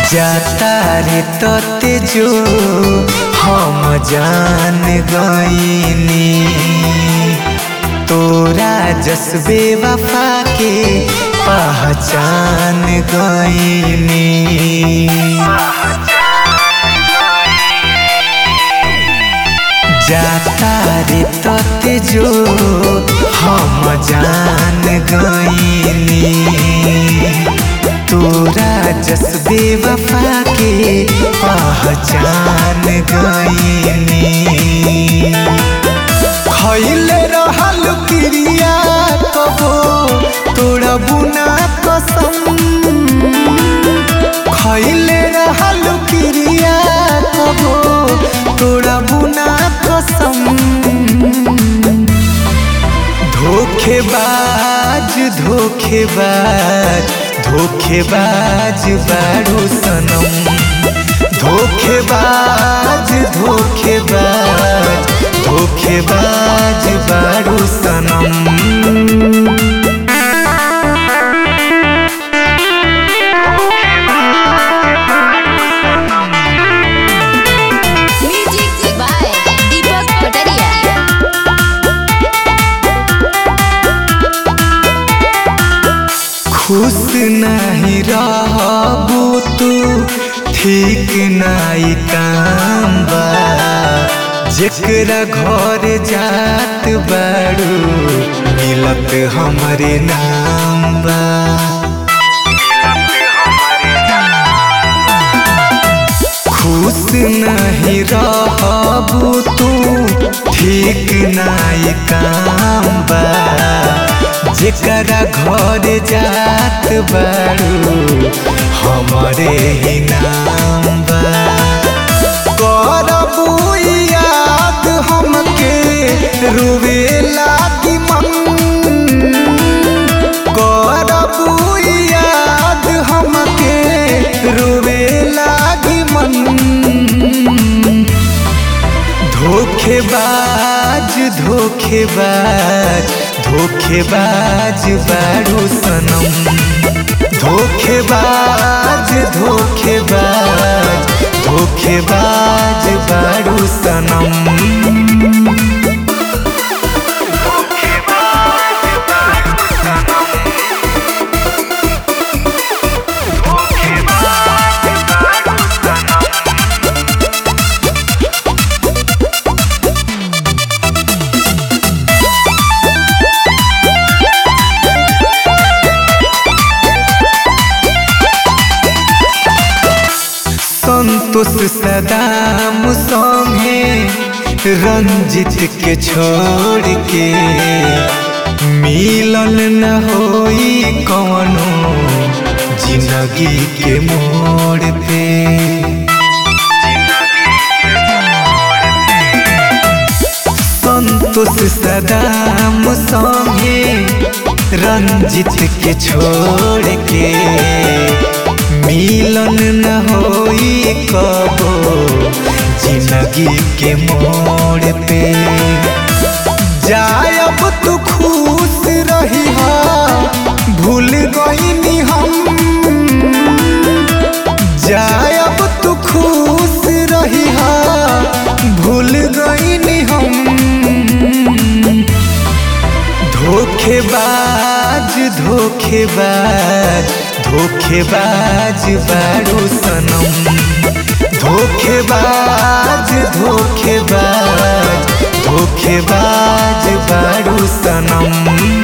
जाता रे तते जो हम जान गईनी तोरा जसबे वफा के पहचान गईनी जाता रे तते जो हम जान गईनी तोरा जसबे वफा के पहचान गईनी खैले रहल क्रिया कबो तोरा बुना कसम खैले रहल क्रिया कबो तोरा बुना कसम धोखेबाज धोखेबाज धोखेबाज बारू सनम धोखेबाज धोखेबाज धोखेबाज बारू सनम म्यूजिक बाय दीपक पटरिया खुश नहीं रहबू तू ठीक नहीं काम बा जेकरा घर जात बारू मिलत हमरे नाम बा खुश नहीं रहबू तू ठीक नहीं काम बा जेकरा घर जात बारू हमरे ही नाम बा करबू याद हमके रुवे लागी मन करबू याद हमके रुवे लागी मन धोखेबाज धोखेबाज धोखेबाज बारू सनम धोखेबाज धोखेबाज धोखेबाज बारू सनम संतोष सदाम संगे रंजित के छोड़ के मिलन न होई कवनो जिंदगी के मोड़ पे संतोष सदाम संगे रंजित के छोड़ के मिलन न होई कबो जिंदगी के मोड़ पे जायब तू खुश रही भूल गईनी हम जायब तू खुश रही भूल गईनी हम धोखेबाज धोखेबाज धोखेबाज बारू सनम धोखेबाज धोखेबाज धोखेबाज बारू सनम